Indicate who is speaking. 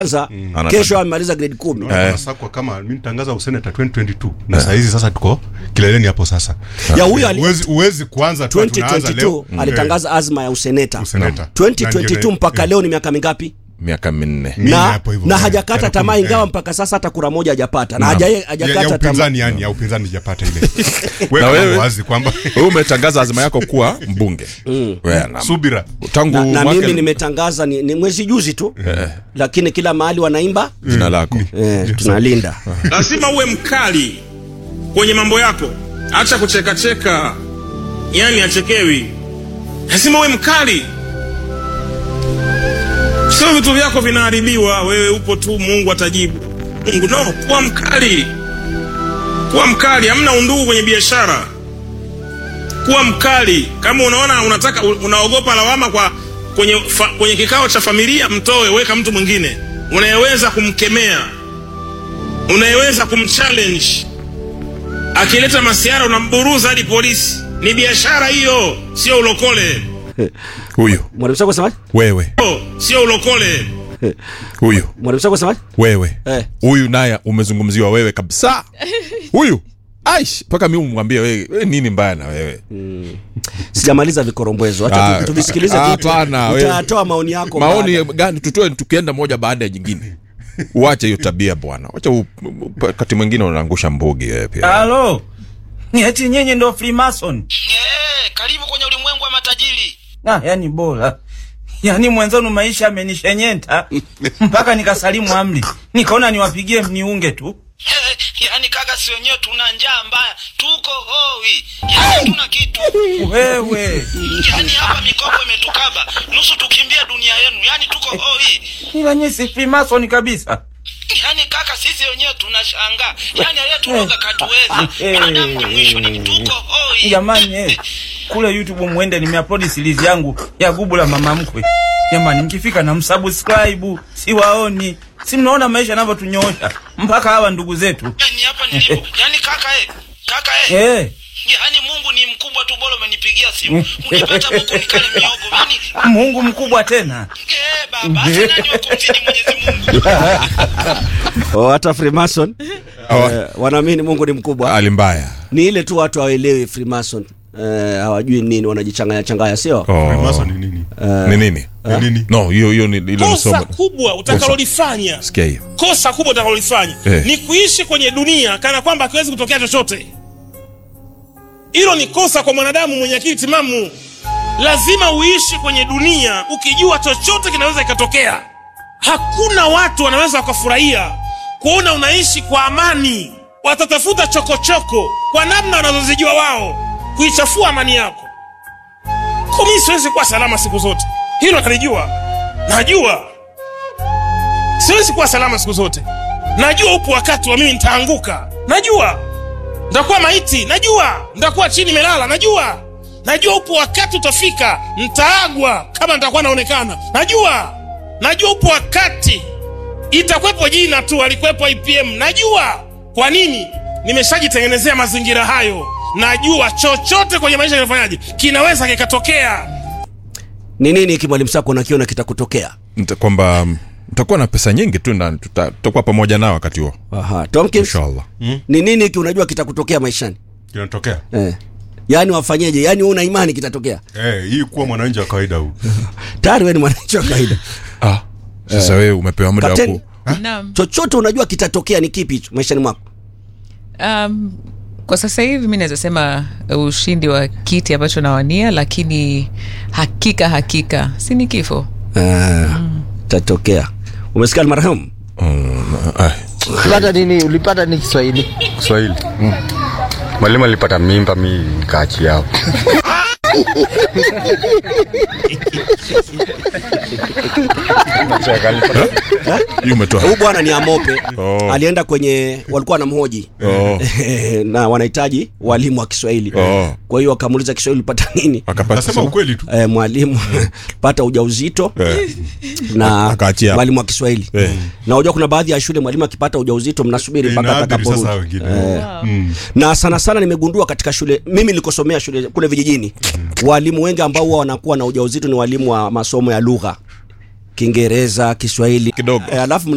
Speaker 1: kwanza
Speaker 2: Anataka-
Speaker 1: kesho amemaliza grade kumi
Speaker 2: Eh.
Speaker 3: anasakwa kama mi nitangaza useneta 2022 na saa hizi sasa tuko kileleni hapo sasa
Speaker 1: ya huyo ali-
Speaker 3: uwezi, uwezi kuanza tu tunaanza
Speaker 1: 2022
Speaker 3: leo
Speaker 1: alitangaza azma ya useneta
Speaker 3: useneta
Speaker 1: 2022 mpaka leo ni miaka mingapi
Speaker 2: miaka minne
Speaker 3: Mimi
Speaker 1: na,
Speaker 3: hapo hivyo,
Speaker 1: na
Speaker 3: eh,
Speaker 1: hajakata
Speaker 3: karibu
Speaker 1: tamaa
Speaker 3: kumi,
Speaker 1: ingawa
Speaker 3: eh.
Speaker 1: mpaka sasa hata kura moja hajapata na
Speaker 2: Naam.
Speaker 1: haja-
Speaker 3: ya, ya
Speaker 1: hajakata tamaa
Speaker 3: upinzani yani ya upinzani japata ile
Speaker 2: Na
Speaker 3: weka
Speaker 2: wewe?
Speaker 3: wazi kwamba
Speaker 2: wewe umetangaza azma yako kuwa mbunge Wewe, na-
Speaker 3: subira
Speaker 2: tangu
Speaker 1: na, na
Speaker 2: mwaka-
Speaker 1: mimi nimetangaza ni, ni mwezi juzi tu lakini kila mahali wanaimba
Speaker 2: jina lako
Speaker 1: eh, tunalinda
Speaker 4: lazima uwe mkali kwenye mambo yako acha kuchekacheka yani achekewi lazima uwe mkali sio vitu vyako vinaharibiwa wewe upo tu mungu atajibu mungu no kuwa mkali kuwa mkali hamna undugu kwenye biashara kuwa mkali kama unaona unataka unaogopa lawama kwa kwenye, fa, kwenye kikao cha familia mtoe weka mtu mwingine unayeweza kumkemea unayeweza kumchallenge akileta masiara unamburuza hadi polisi ni biashara hiyo sio ulokole
Speaker 2: huyu
Speaker 1: mwalimu sako semaje
Speaker 2: wewe
Speaker 4: Oh, sio ulokole
Speaker 2: huyu
Speaker 1: mwalimu sako semaje
Speaker 2: wewe
Speaker 1: Eh.
Speaker 2: huyu naye umezungumziwa wewe kabisa huyu aish mpaka mi umwambie wewe we, nini mbaya na wewe
Speaker 1: sijamaliza vikorombwezo
Speaker 2: Ah,
Speaker 1: acha tu- tuvisikilize
Speaker 2: ah,
Speaker 1: vipi.
Speaker 2: hapana, wewe.
Speaker 1: utatoa maoni yako
Speaker 2: maoni
Speaker 1: baada.
Speaker 2: gani tutoe tukienda moja baada ya jingine uache hiyo tabia bwana wacha u- wakati mwingine unaangusha mbugi wewe pia
Speaker 5: halo ni eti nyinyi ndo freemason
Speaker 6: Eh, karibu kwenye ulimwengu wa matajiri.
Speaker 5: ah, yani bora yani mwenzenu maisha amenishenyenta mpaka nikasalimu amri nikaona niwapigie mniunge tu
Speaker 6: Eh, yaani kaka, si wenyewe tuna njaa mbaya, tuko hoi, yaani tuna kitu,
Speaker 5: wewe
Speaker 6: yaani hapa mikopo imetukaba nusu, tukimbie dunia yenu, yaani tuko hoi.
Speaker 5: ila nyinyi si freemason kabisa
Speaker 6: Yaani kaka, sisi wenyewe tunashangaa, yaani aliyeturoga katuweza, wanadamu ni mwisho, ni tuko hoi.
Speaker 5: jamani eh, kule youtube mwende nimeupload series yangu ya gubu la mama mkwe jamani mkifika na msubscribe siwaoni si mnaona maisha yanavyotunyoosha mpaka hawa ndugu zetu
Speaker 6: Yaani hapa nilipo, yaani kaka eh, kaka eh,
Speaker 5: eh,
Speaker 6: yaani Mungu ni mkubwa tu, bora umenipigia simu, ungepata buku nikale miogo, yaani
Speaker 5: mungu mkubwa tena
Speaker 6: eh, baba, hata nani wa kumzidi Mwenyezi Mungu?
Speaker 1: Oh, hata freemason eh, wanaamini mungu ni mkubwa
Speaker 2: hali mbaya
Speaker 1: ni ile tu watu hawaelewi freemason eh, hawajui nini wanajichanganya changanya sio
Speaker 3: Freemason ni nini
Speaker 2: ni nini
Speaker 3: Ni nini
Speaker 2: no hiyo hiyo ni ile
Speaker 4: kosa
Speaker 2: msomo
Speaker 4: kubwa utakalolifanya
Speaker 2: sikia hiyo
Speaker 4: kosa kubwa utakalolifanya
Speaker 2: Eh.
Speaker 4: ni kuishi kwenye dunia kana kwamba hakiwezi kutokea chochote hilo ni kosa kwa mwanadamu mwenye akili timamu lazima uishi kwenye dunia ukijua chochote kinaweza ikatokea hakuna watu wanaweza wakafurahia kuona unaishi kwa amani watatafuta chokochoko kwa namna wanazozijua wao kuichafua amani yako kumi siwezi kuwa salama siku zote hilo nalijua najua siwezi kuwa salama siku zote najua upo wakati wa mimi nitaanguka najua nitakuwa maiti najua nitakuwa chini melala najua najua upo wakati utafika ntaagwa kama nitakuwa naonekana najua najua upo wakati itakwepo jina tu alikwepo ipm najua kwa nini nimeshajitengenezea mazingira hayo najua chochote kwenye maisha kinafanyaje kinaweza kikatokea
Speaker 1: ni nini hiki mwalimu sako unakiona kitakutokea
Speaker 2: Nita- kwamba mm, mtakuwa na pesa nyingi tu na tuta- tutakuwa pamoja nao wakati huo
Speaker 1: Aha. Tomkins,
Speaker 2: inshallah
Speaker 1: ni nini hiki unajua kitakutokea maishani
Speaker 3: kinatokea
Speaker 1: eh. yaani wafanyeje yaani wewe una imani kitatokea
Speaker 3: eh hii kuwa mwananchi wa kawaida huu
Speaker 1: tayari wewe ni mwananchi wa kawaida
Speaker 2: ah sasa wewe umepewa muda wa
Speaker 1: Kapteni,
Speaker 2: ku
Speaker 7: Naam.
Speaker 1: chochote unajua kitatokea ni kipi hicho maishani mwako
Speaker 7: Um, kwa sasa hivi mi naweza sema uh, ushindi wa kiti ambacho nawania, lakini hakika hakika si ni kifo.
Speaker 1: Ah, tatokea umesikia marehemu
Speaker 2: Mm, ah,
Speaker 8: ulipata nini ulipata ni kiswahili
Speaker 9: Kiswahili. Mwalimu alipata mimba, mi nikaachia hapo.
Speaker 2: hiyo umetoa
Speaker 1: huyu bwana ni amope
Speaker 2: Oh.
Speaker 1: alienda kwenye walikuwa wanamhoji
Speaker 2: Oh.
Speaker 1: na wanahitaji walimu wa kiswahili
Speaker 2: Oh.
Speaker 1: kwa hiyo wakamuuliza kiswahili ulipata nini
Speaker 2: akapata
Speaker 3: nasema ukweli tu
Speaker 1: eh, mwalimu pata ujauzito
Speaker 2: Eh.
Speaker 1: na
Speaker 2: Akaachia.
Speaker 1: mwalimu wa kiswahili
Speaker 2: Eh.
Speaker 1: na unajua kuna baadhi ya shule mwalimu akipata ujauzito mnasubiri mpaka
Speaker 3: Inaadhiri sasa
Speaker 1: atakaporudi
Speaker 3: wengine Mm.
Speaker 1: na sana sana nimegundua katika shule mimi nilikosomea shule kule vijijini walimu wengi ambao huwa wanakuwa na ujauzito ni walimu wa masomo ya lugha kiingereza kiswahili
Speaker 2: Kidogo.
Speaker 1: eh, alafu